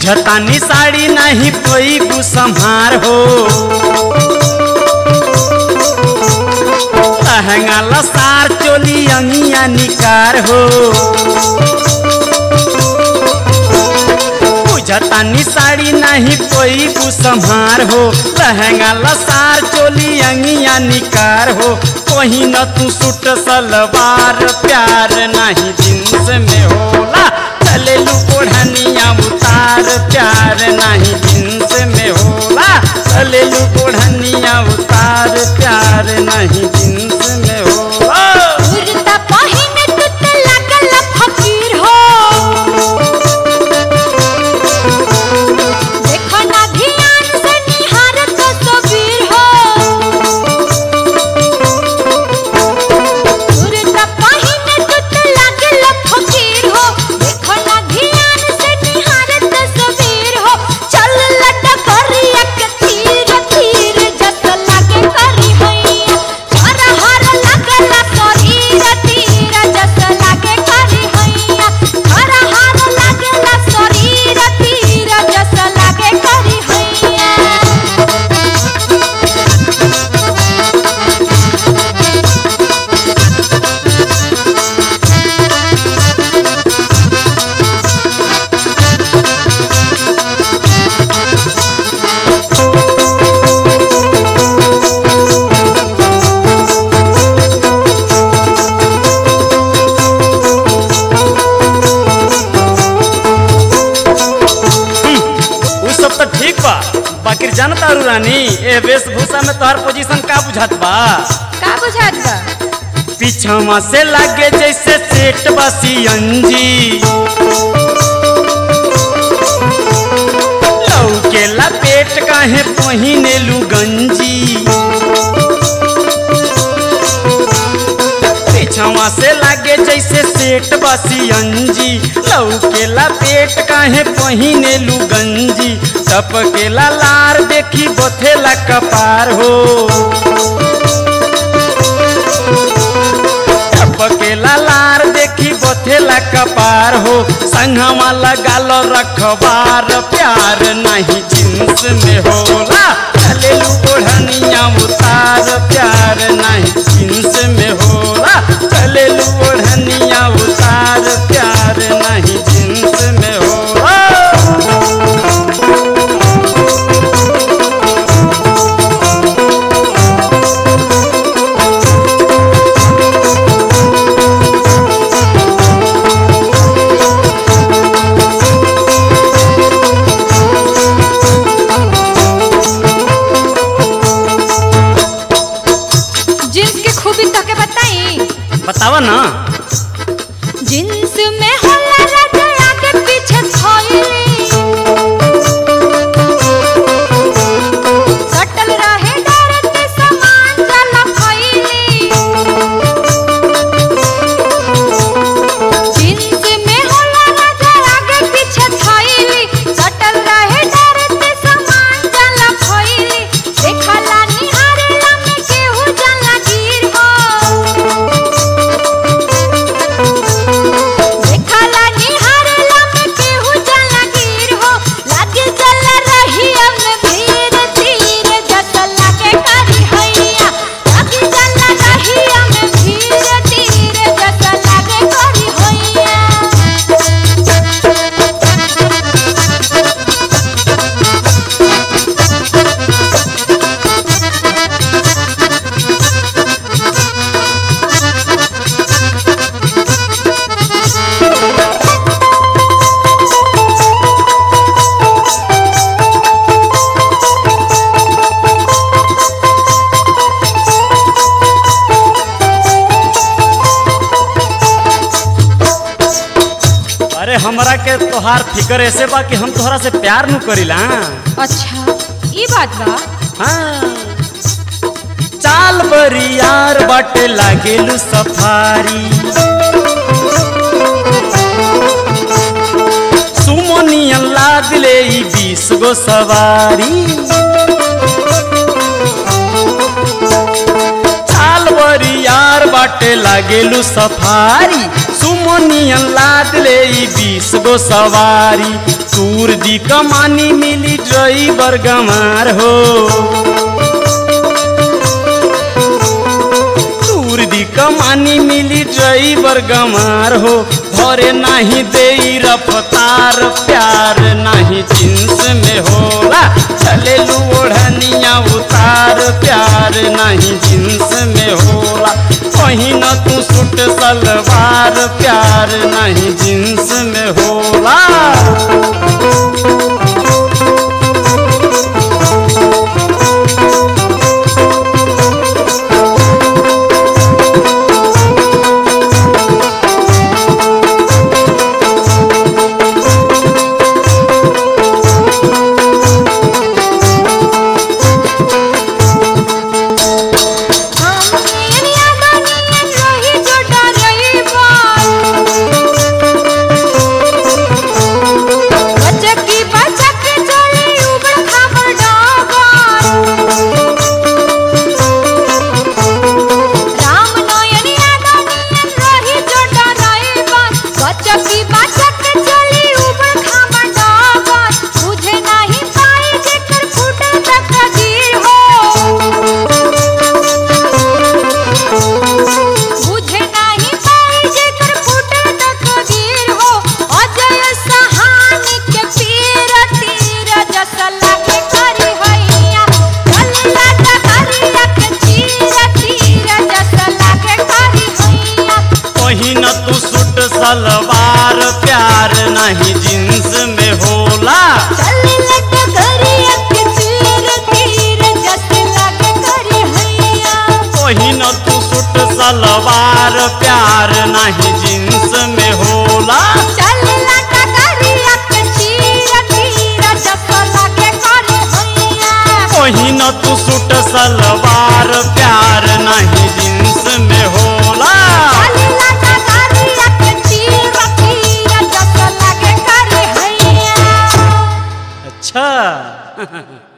बुझतानी साड़ी नहीं कोई संहार हो लहंगा लसार चोली अंगिया निकार हो बुझतानी साड़ी नहीं कोई संहार हो लहंगा लसार चोली अंगिया निकार हो कोही न तू सूट सलवार प्यार नहीं जींस में होला चले लू ओढ़निया उतार प्यार नहीं जींस में होला चले लू ओढ़निया उतार प्यार नहीं जींस में होला कुर्ता पहिने तू त लागल फकीर हो देखो ना ध्यान से निहारत तस्वीर हो कुर्ता पहिने तू त लागल फकीर हो देखो ना ध्यान से निहारत तस्वीर हो चल लटा करिया के तीर तीर जस लागे करी हैया हर हर लागल शरीर तीर जस लागे करी हैया हर हर लागल शरीर तीर जस लागे करी हैया उ सब तो ठीक बा बाकी जानता रू रानी ए वेशभूषा में तोहर पोजीशन का बुझात बा का बुझात बा पीछवा से लागे जैसे सेठ बसी अंजी लौके लपेट काहे पहिने लू गंजी पीछवा से लागे जैसे सेठ बसी अंजी लौके लपेट काहे पहिने लू गंजी टपकेला लार देखी बथेला कपार हो पकेला लार देखी बथेला कपार हो संगवा लगाल रखबार प्यार नहीं जींस में होला चले ओढ़निया उतार प्यार नहीं जींस में होला चले ओढ़निया उतार प्यार नहीं जींस में होला जींस के खूबी तो के बताई बतावा ना जींस में होला राजा आगे पीछे खोइली सटल रहे डरत समान जल फैली जींस में होला राजा आगे पीछे खोइली सटल रहे डरत समान जल फैली देखला निहारेला में केहू जला गिर हो देखला निहारेला में केहू जला गिर हो लागे जला रही हम भीर तीर जस लागे करी हैया लागे जला रही हम भीर तीर जस लागे करी हैया अरे हमरा के तोहार फिकर ऐसे बा कि हम तोहरा से प्यार नु करीला अच्छा ई बात बा हाँ चाल बरियार बाटे लागेलू सफारी सुमनियन लाद ले ई बीस गो सवारी चाल बरियार बाटे लागेलू सफारी सुमनियन लाद ले ई बीस गो सवारी तूर दी कमानी मिली ड्राइवर गमार हो तूर दी कमानी मिली ड्राइवर गमार हो भरे नाही दे रफ्तार प्यार नाही जींस में होला चले लू ओढ़निया उतार प्यार नहीं जींस में होला कहीं न तू सूट सलवार प्यार नहीं जींस में होला हम यादा नियन रही जो डरई बात बचकी बचक चले उबड़ खाबड़ डाबर राम नयन यादा नियन रही जो डरई बात बचकी बचक चले उबड़ खाबड़ डाबर बुझे नहीं पाई जेकर फूटल तकदीर हो बुझे नहीं पाई जेकर फूटल तकदीर हो अजय सहानी के पीर तीर जस लागे करी हैया कल्ला डगरिया के चीर तीर जस लागे करी हैया कहीं न तू सूट सलवार प्यार नहीं जींस में होला कल्ला डगरिया के चीर तीर जस लागे करी हैया कहीं न तू सूट सलवार प्यार नहीं जींस में होला चलला डगरिया के चीर तीर जस लागे करी हैया कहीं न तू सूट सलवार प्यार नहीं जींस में होला चलला डगरिया के चीर तीर जस लागे करी हैया अच्छा